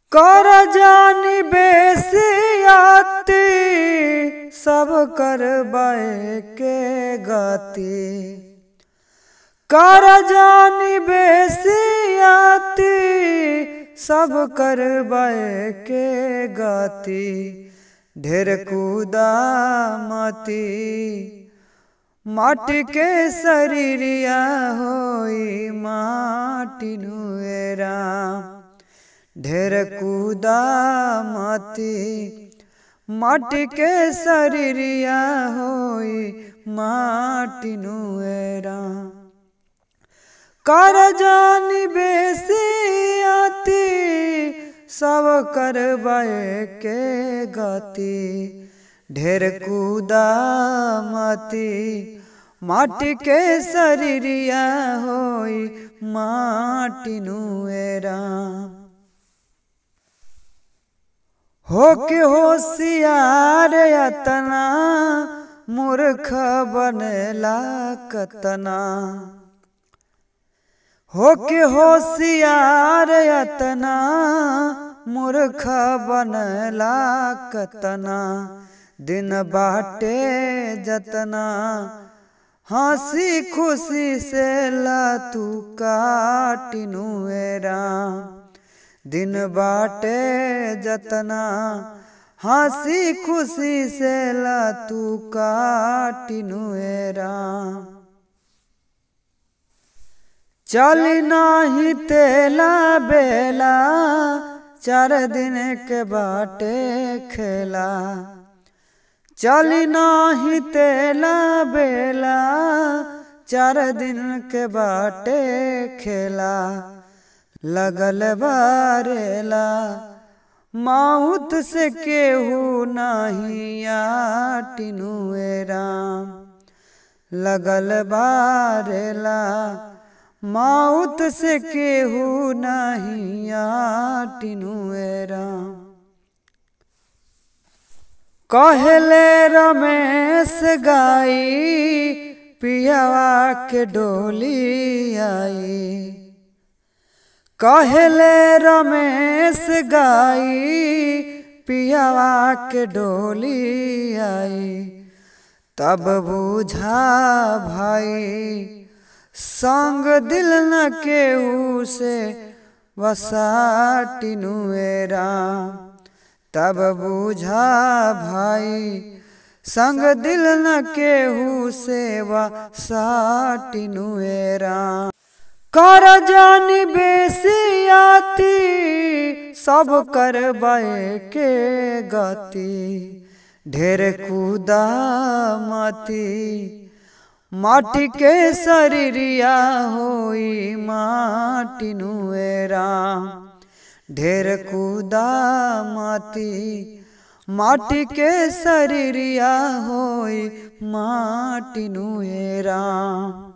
कर जानी बेसियाती सब कर के गति कर जानी बेसियाती सब कर के गति ढेर कूदा मती माटी के शरीरिया होई माटी नुएरा ढेर कूदा मती माटी के शरीरिया होई माटी नुएरा कर जानी बेसियाती सब कर के गति ढेर कूदा मती माटी के शरीरिया होई माटी नुएरा हो के होशियार यतना मूर्ख बनेला कतना हो के होशियार यतना मूर्ख बनला कतना दिन बाटे जतना हंसी खुशी से ला तू काटिनुएरा दिन बाटे जतना हंसी खुशी से ला तू काटिनुएरा चल नाही तेला बेला चार दिन के बाटे खेला चल नाही तेला बेला चार दिन के बाटे खेला लगल बारेला माउत से केहू नाही आटिनुएरा लगल बारेला माउत से केहू नहीं आटिनुएरा कहले रमेश गाई पियावा के डोली आई कहले रमेश गाई पियावा के डोली आई तब बुझा भाई संग दिल न केहू से वसाटिनुएरा तब बुझा भाई संग दिल न केहू से वसाटिनुएरा कर जानी बेसियाती सब कर के गति ढेर कूदा मती माटी के शरीरिया होई माटी नुएरा ढेर कूदा माती माटी के शरीरिया होई माटी नुएरा